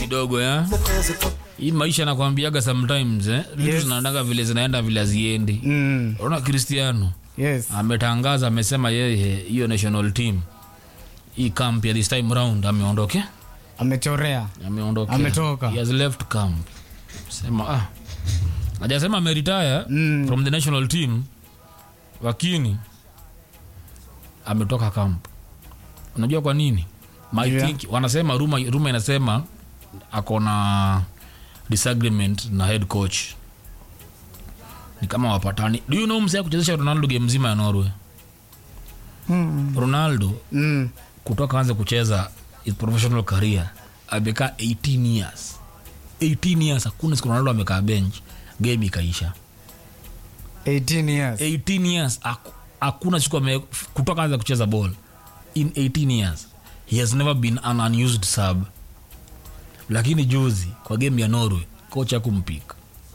kidogo ya hii maisha nakwambiaga sometimes eh? vitu Yes. zinaendaga vile zinaenda vile haziendi Mm. unaona cristiano Yes. ametangaza amesema yeye hiyo national team hii camp ya this time round ameondoke Amechorea. ameondoke Ametoka. he has left camp sema ah hajasema ameretire Mm. from the national team lakini ametoka camp unajua kwa nini my Yeah. think wanasema ruma, ruma inasema ako na disagreement na head coach ni kama wapatani do you know msee kuchezesha ronaldo game mzima ya norway Mm. ronaldo Mm. kutoka anze kucheza his professional career amekaa 18 years 18 years hakuna siku ronaldo amekaa bench game ikaisha 18 years. 18 years haku- hakuna siku ame kutoka anza kucheza ball in 18 years he has never been an unused sub lakini juzi kwa game ya norway coach akumpika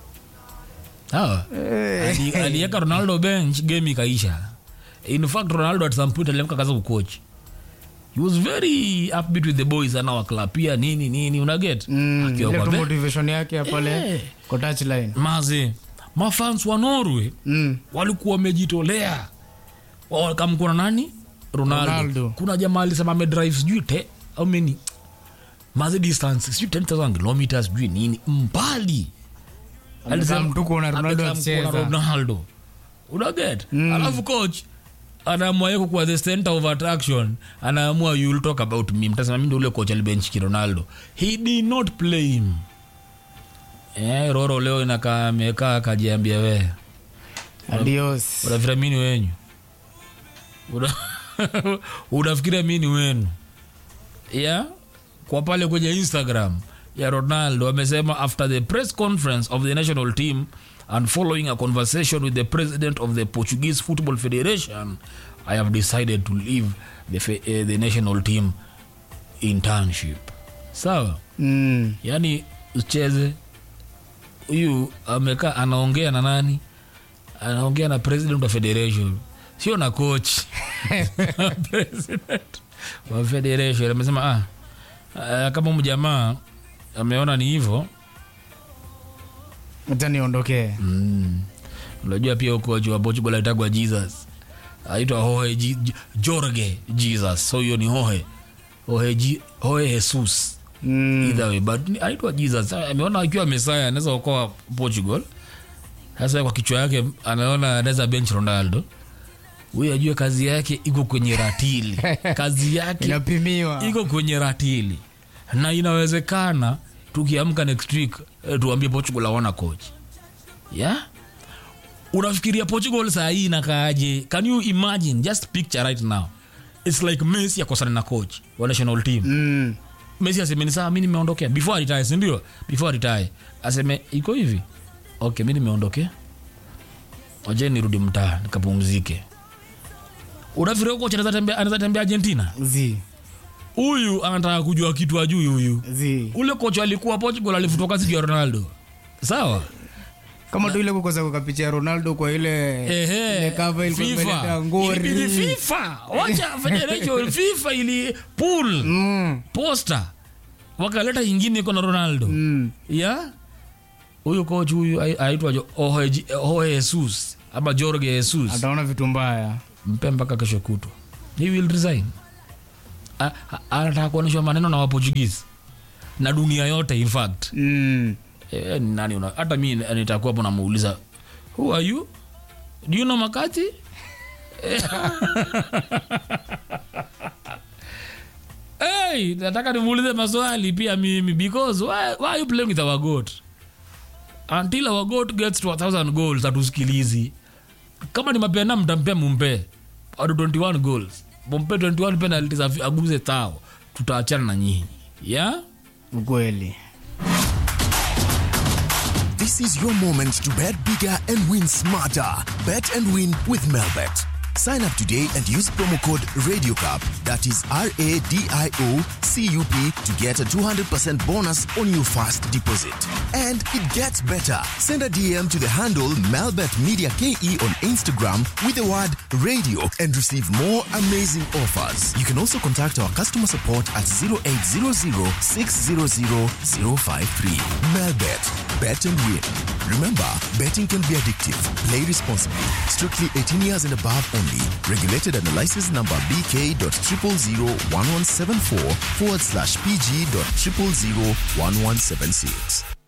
sawa Ali- aliweka ronaldo bench game ikaisha in fact ronaldo at some point aliamka kaza kucoach he was very upbeat with the boys anawaklapia nini nini unaget Mm. Akiwa Ile kwa tu be- motivation yake ya pale Eh. kwa touchline. maze mafans wa norway Mm. walikuwa wamejitolea wakamkuna nani ronaldo. Ronaldo. kuna jamaa alisema amedrive sijui te how many maze distance sijui 10000 kilometers sijui nini mbali Amekaa mtu kuona Ronaldo amekaa mkuona akicheza. ronaldo unaget alafu coach anaamua yeko kuwa the center of attraction anaamua you'll talk about me mtasema mi ndo ule coach alibenchiki ronaldo he did not play him eh, roro leo inakaa amekaa akajiambia wee Adios. unafikira mini wenyu Una- unafikiria mini wenu ya kwa pale kwenye instagram ya ronaldo amesema after the press conference of the national team and following a conversation with the president of the portuguese football federation i have decided to leave the, fe- eh, the national team internship sawa Mm. yaani ucheze huyu amekaa anaongea na nani anaongea na president wa federation sio na coach president wa federation amesema ah, ah, kama mjamaa ameona ni hivyo Acha niondokee. mm. unajua pia ukochi wa portugal aitagwa jesus aitwa hohe Ji- Ji- jorge jesus so hiyo ni hohe hohe, Ji- hohe jesus Mm. either way but ni- anaitwa jesus Sasa ameona akiwa mesaya anaweza okoa portugal sasa kwa kichwa yake anaona anaweza bench ronaldo huyu ajue kazi yake iko kwenye ratili kazi yake Inapimiwa. iko kwenye ratili na inawezekana tukiamka next week eh, tuambie portugal awana coach yeah? unafikiria portugal saa hii inakaaje can you imagine just picture right now its like messi akosana na coach wa national team Mm. messi aseme ni sawa mi nimeondokea before aritae sindio before aritae aseme iko hivi okay mi nimeondokea waje nirudi mtaa nikapumzike unafikiria kocha anaweza tembea- anaweza tembea argentina Zi. huyu anataka kujua kitu ajui huyu Zi. ule kocha alikuwa portugal alifutoka siju ya ronaldo sawa Kama tu ile kukosa kuka picha ya Ronaldo kwa ile Ehe, ile cover ilikuwa FIFA. imeleta ngori. Ili- ili FIFA wacha federation FIFA ili pool Mm. poster wakaleta ingine iko na ronaldo Mm. ya huyu coach huyu ai- aitwa Jo- Jorge Ji- Jorge jesus ama jorge jesus Ataona vitu mbaya. mpe mpaka kesho kutwa he will resign A- a- anataka kuonyeshwa maneno na waportugese na dunia yote in fact Mm. Eh, ni nani una hata mi nitakuwa hapo namuuliza who are you do you know makati hey, nataka nimuulize maswali pia mimi because why, why are you playing with our goat until our goat gets to a thousand goals hatusikilizi kama ni mapena mtampea mumpe ado 21 goals mumpe 21 penalties afi- aguze tao tutaachana na nyinyi yeah? Ukweli. This is your moment to bet bigger and win smarter. Bet and win with Melbet. Sign up today and use promo code RadioCup, that is R A D I O C U P, to get a 200% bonus on your first deposit. And it gets better. Send a DM to the handle Melbet Media KE on Instagram with the word radio and receive more amazing offers. You can also contact our customer support at 0800 600 053. Melbet, bet and win. Remember, betting can be addictive. Play responsibly. Strictly 18 years and above only. Regulated under license number BK.0001174 forward slash PG.0001176.